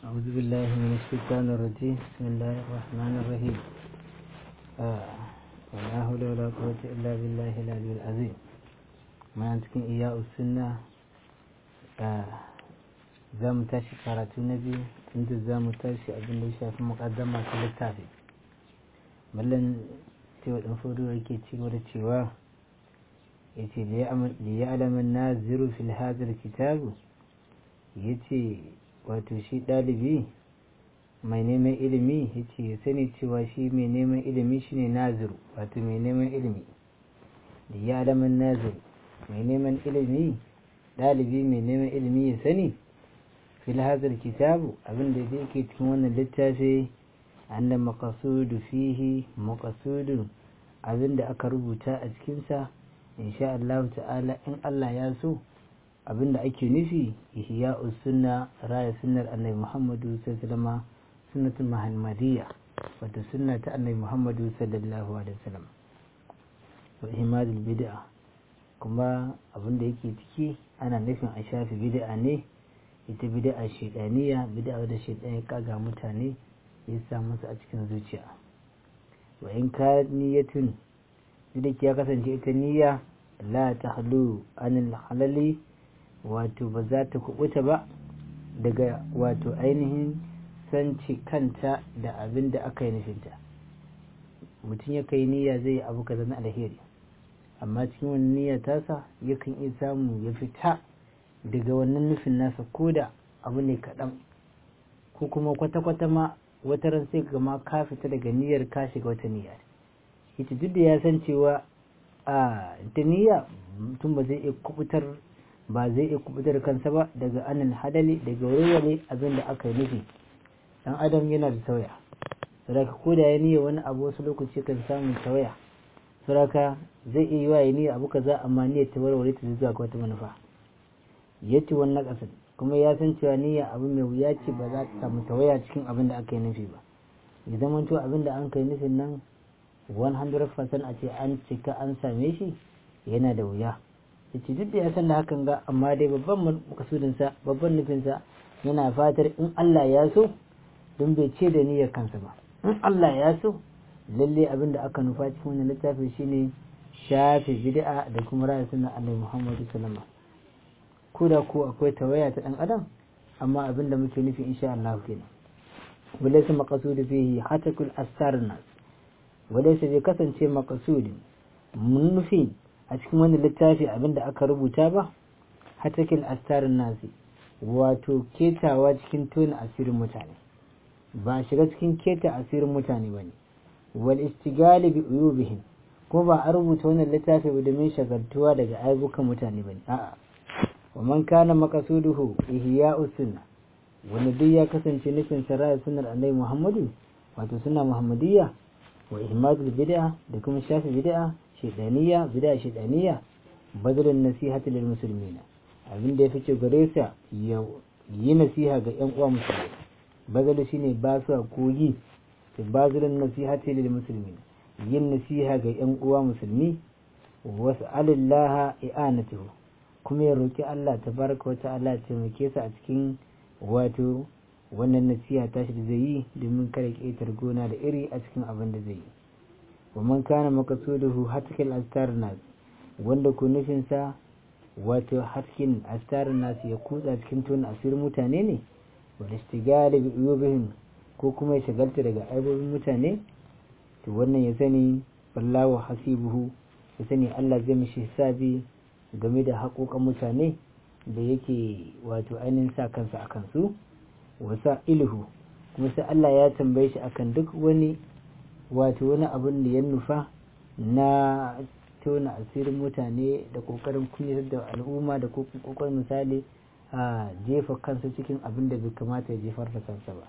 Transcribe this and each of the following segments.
أعوذ بالله من الشيطان الرجيم بسم الله الرحمن الرحيم آه. ولا حول ولا قوة إلا بالله العلي العظيم ما cikin iya sunna za mu tashi karatu na biyu inda za mu tashi abin da ya shafi muƙaddama ta littafi mallan cewa ɗan fudu yake cewa da cewa ya ce da ya alaman na ziru fil hazar kitabu ya ce wato shi ɗalibi mai neman ilimi ya ce ya sani cewa shi mai neman ilimi shine naziru wato mai neman ilimi da ya alaman naziru mai neman ilimi ɗalibi mai neman ilimi ya sani fil hazar kitabu abin da zai ke cikin wannan littafi annan makasudu fihi makasudu abin da aka rubuta a cikinsa insha Allah ta'ala in Allah ya so abin da ake nufi ihya sunna raya sunnar annabi Muhammadu sallallahu alaihi sunnatul muhammadiyya wato sunna ta annabi Muhammadu sallallahu alaihi wasallam wa ihmadul bid'a kuma abin da yake ciki ana nufin a shafi bid'a ne ita bid'a shaidaniya bid'a da shaidan ya kaga mutane ya sa musu a cikin zuciya wa in ka niyyatun duk ya kasance ita niyya la tahlu anil halali wato ba za ta kubuta ba daga wato ainihin sanci kanta da abin da aka yi nufinta mutum ya kai niyya zai yi abu kaza na alheri amma cikin wani niyya tasa yakan iya samu ya fita daga wannan nufin nasa ko da abu ne kaɗan ko kuma kwata-kwata ma wata ran sai gama ka fita daga niyyar ka shiga wata niyya ita duk da ya san cewa a ta niyya mutum ba zai iya kubutar ba zai iya kubutar kansa ba daga anan hadali daga warware abin da aka yi nufi dan adam yana da sauya saboda ko da ya niyya wani abu wasu lokaci kan samu sauya saboda zai iya yi wa ya niyya abu kaza amma niyyar ta warware ta zuwa ga wata manufa ya ci wannan ƙasar kuma ya san cewa niyya abu mai wuya ce ba za ta samu tawaya cikin abin da aka yi nufi ba ya zama to abin da an kai nufin nan 100% a ce an cika an same shi yana da wuya ya ce duk da ya san da hakan ga amma dai babban makasudinsa babban nufinsa yana fatar in Allah ya so don bai ce da niyyar kansa ba in Allah ya so lalle abin da aka nufa cikin wannan littafi shine shafe bid'a da kuma ra'ayin sunan Annabi Muhammad sallallahu alaihi ko da ko akwai tawaya ta dan adam amma abin da muke nufi insha Allah kenan walaysa maqsudu fihi hatakul astarnas walaysa bai kasance maqsudi mun nufi a cikin wannan littafi abin da aka rubuta ba hatakul astarnas wato ketawa cikin tona asirin mutane ba shiga cikin keta asirin mutane bane wal istigali bi uyubihim ko ba a rubuta wannan littafi ba domin shagaltuwa daga aibukan mutane bane a'a ومن كان مقصوده إحياء السنة wanda duk ya kasance nufin saraya sunnar annabi Muhammadu wato sunna Muhammadiyya wa ihmadul bid'a da kuma shafi bid'a shaytaniyya bid'a shaytaniyya badalin nasihati lil muslimina abin da ya fice gare sa ya yi nasiha ga yan uwa musulmi badal shine ba su koyi to badalin nasihati lil muslimina yin nasiha ga yan uwa musulmi wasu alillaha i'anatuhu kuma ya roƙi Allah ta baraka wata Allah taimake su a cikin wato wannan nasiha tashi da zai yi domin kare ƙetar gona da iri a cikin abin da zai yi wa man kana maqsuduhu hatkil astar nas wanda ku nufin sa wato hatkin astar nas ya kutsa cikin tun asirin mutane ne wal istigali bi uyubihim ko kuma ya shagalta daga aibobin mutane to wannan ya sani wallahu hasibuhu ya sani Allah zai mishi hisabi game da haƙoƙan mutane da yake wato ainihin sa kansa a kansu wasa ilhu kuma sai Allah ya tambaye shi akan duk wani wato wani abin da ya nufa na tona asirin mutane da ƙoƙarin kunyatar da al'umma da ƙoƙarin misali a jefa kansa cikin abin da bai kamata ya jefar da kansa ba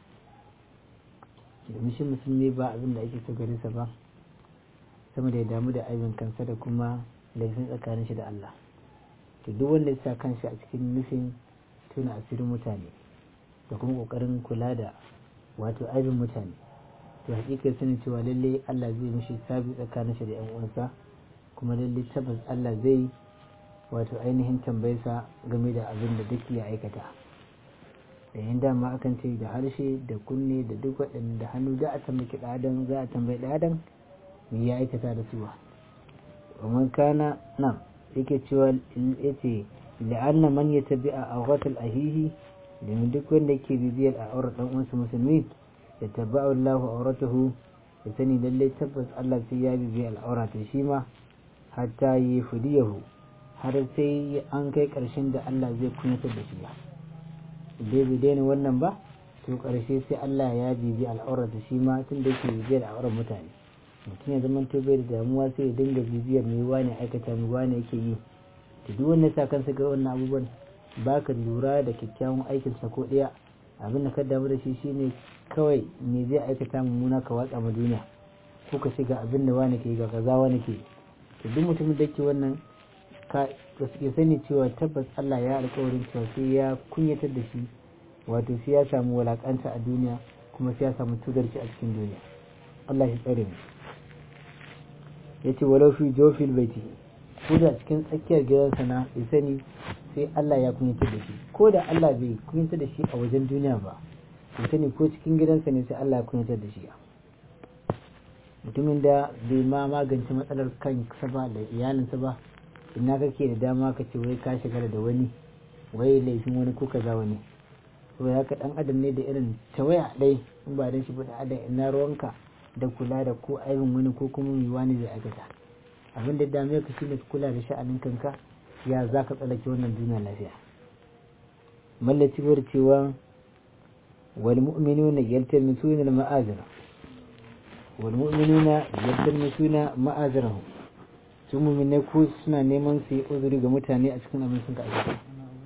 domin shi musulmi ba abin da ake so gare sa ba sama da ya damu da aibin kansa da kuma laifin tsakanin shi da Allah to duk wanda ya sa kanshi a cikin nufin tuna asirin mutane da kuma kokarin kula da wato aibin mutane to hakika sani cewa lalle Allah zai mishi sabi tsakanin shi da yan uwansa kuma lalle tabbas Allah zai wato ainihin tambayarsa game da abin da duk ya aikata da yin dama akan ce da harshe da kunne da duk waɗanda hannu za a tambayi ɗadan za a tambayi ɗadan me ya aikata da suwa ومن كان نعم yake cewa yace la'anna man yatabi a awratul ahihi domin duk wanda yake bibiyar a aurar dan uwansa musulmi ya tabba'u Allah auratahu ya sani lalle tabbas Allah sai ya bibiya al'aurata shi ma hatta yi fudiyahu har sai an kai karshen da Allah zai kunyatar da shi ba dai bai daina wannan ba to karshe sai Allah ya bibiya al'aurata shi ma tun da yake bibiyar al'aurar mutane mutum ya zama to bai da damuwa sai ya dinga bibiyar mai wani aikata mai wani yake yi da duk wanda sa kansa ga wannan abubuwan ba ka lura da kyakkyawan aikinsa ko ɗaya abin da ka damu da shi shine kawai me zai aikata mummuna ka watsa ma duniya ko ka shiga abin da wani ke ga kaza wani ke to duk mutumin da ke wannan ka ya sani cewa tabbas Allah ya alƙawarin cewa sai ya kunyatar da shi wato sai ya samu walakanta a duniya kuma sai ya samu tudarci a cikin duniya Allah ya tsare mu yace walau fi jofil baiti ko da cikin tsakiyar gidansa na ya sani sai Allah ya kunyatar da shi ko da Allah bai kunyatar da shi a wajen duniya ba ya sani ko cikin gidansa ne sai Allah ya kunyatar da shi mutumin da bai ma magance matsalar kansa ba da iyalinsa ba ina kake da dama ka ce wai ka shigara da wani wai laifin wani ko kaza wani saboda haka dan adam ne da irin tawaya dai in ba dan shi ba da adam ina ruwanka da kula da ko aibin wani ko kuma mai wani zai aikata abin da dame ka shine kula da sha'anin kanka ya za ka tsallake wannan duniya lafiya mallaci bar cewa wal mu'minuna yaltamisuna al ma'azira wal mu'minuna yaltamisuna ma'azirahu su mu'minai ko suna neman su yi uzuri ga mutane a cikin abin sun ka aikata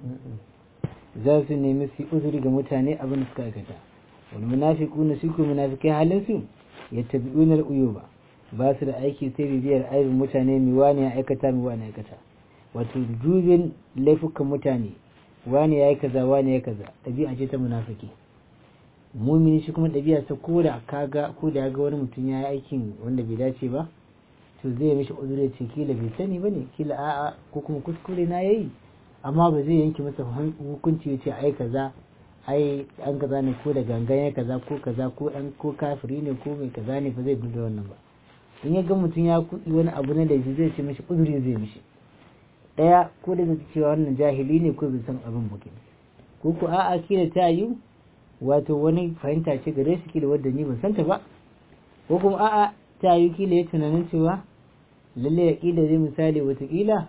za su nemi su yi uzuri ga mutane abin da suka aikata wal munafiquna su ko munafikai halin su yattabi'una al-uyuba ba su da aiki sai bibiyar aibin mutane mi wani ya aikata mi wani ya aikata wato dubin laifukan mutane wani ya yi kaza wani ya kaza ɗabi'a ce ta munafiki mumini shi kuma ɗabi'a ta ko da kaga ko da ga wani mutum ya yi aikin wanda bai dace ba to zai mishi uzuri ce kila bai sani ba ne kila a'a ko kuma kuskure na yayi amma ba zai yanke masa hukunci ya ce ai kaza ai an kaza ne ko da gangan ya kaza ko kaza ko an ko kafiri ne ko mai kaza ne ba zai duba wannan ba in ya ga mutum ya kuɗi wani abu na laifi zai ce mishi uzuri zai mishi ɗaya ko da zai cewa wannan jahili ne ko bai san abin ba ko ko a'a kila ta yi wato wani fahimta ce gare shi kila wadda ni ban santa ba ko kuma a'a ta yi kila ya tunanin cewa lalle ya kila zai misali watakila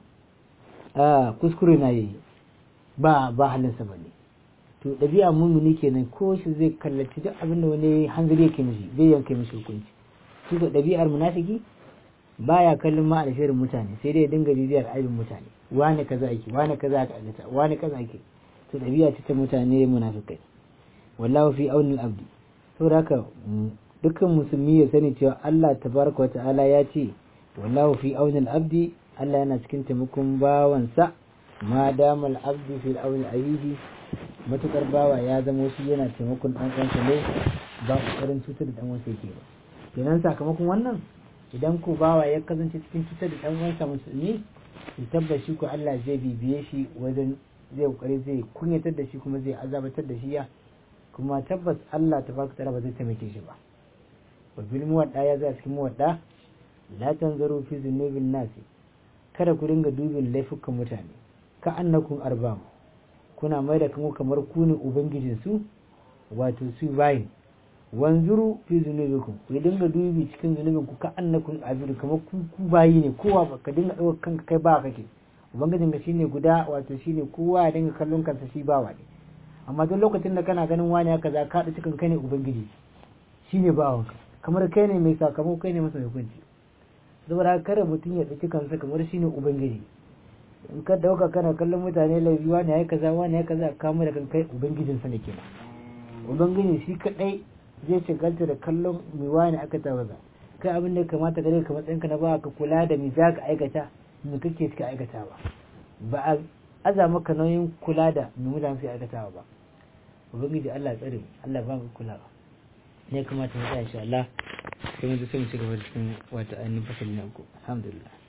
a kuskure na yi ba ba halinsa ba ne to ɗabi'a mumuni kenan ko shi zai kallaci duk abin da wani hanzari yake mishi zai yanke mishi hukunci shi ko ɗabi'ar munafiki baya kallon ma alherin mutane sai dai dinga bibiyar aibin mutane wani kaza ake wani kaza aka aikata wani kaza ake to ɗabi'a ce ta mutane munafikai wallahu fi aunil abdi saboda haka dukkan musulmi ya sani cewa Allah tabaraka wa ta'ala ya ce wallahu fi aunil abdi Allah yana cikin taimakon bawansa ma damal abdu fil auni ahihi matukar bawa ya zama shi yana taimakon dan uwansa ne ba kokarin cutar da dan uwansa yake ba kenan sakamakon wannan idan ko bawa ya kasance cikin cutar da dan uwansa musulmi to tabbashi ko Allah zai bibiye shi wajen zai kokari zai kunyatar da shi kuma zai azabatar da shi ya kuma tabbas Allah tabaraka ta'ala ba zai taimake shi ba wa bil muwadda ya zai cikin muwadda la tanzaru fi zunubin nasi kada ku dinga dubin laifukan mutane ka annakun arbam kuna mai da kanku kamar ku ne ubangijin su wato su bayin wanzuru fi zunubikum ku dinga dubi cikin zunubin ku ka annakun abidu kamar ku ku bayi ne kowa ba ka dinga ɗaukar kanka kai ba kake ubangijin ka shine guda wato shine kowa ya dinga kallon kansa shi bawa ne amma duk lokacin da kana ganin wani haka za ka haɗa cikin kai ne ubangiji shine bawanka kamar kai ne mai sakamako kai ne masa hukunci saboda haka kada mutum ya ɗauki kansa kamar shine ubangiji in ka dauka kana kallon mutane laifi wani ya kaza wani ya kaza kama da kan kai ubangijin sa ne kenan ubangiji shi kadai zai shagalta da kallon mai wani aka tawaza kai abin da kamata gare ka matsayin ka na ba ka kula da me za ka aikata me kake cika aikatawa ba a aza maka nauyin kula da me mutane suke aikatawa ba ubangiji Allah tsare Allah ba mu kula ne kamata mu tsaya insha Allah sai mu ji sai mu ci gaba da cikin wata ainihin fasali na uku alhamdulillah